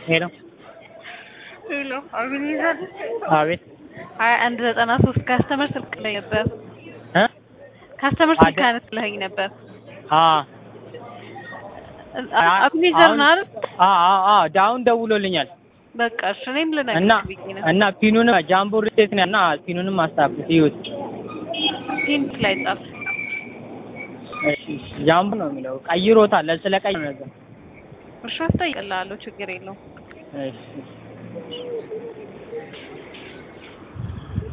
ሄሎ ሄሎ አቤኔዘር አቤት ሀያ አንድ ዘጠና ሶስት ካስተመር ስልክ ላይ ነበር እ ካስተመር ስልክ አደ- አነስለኸኝ ነበር አ አቤኔዘር ነው አይደል አ አ አ ዳውን ደውሎልኛል በቃ እሺ እኔም እና ልነግርህ ብዬ ነው እና ፒኑንም ጃምቦ ሪሴት ነው እና ፒኑንም አስታብት ይዩት ሂንት ላይ ጻፍ እሺ እሺ፣ ጃምቦ ነው የሚለው ቀይሮታል ስለቀይ ነው ነገር እሺ አስጠይቅልሃለሁ ችግር የለውም እሺ እሺ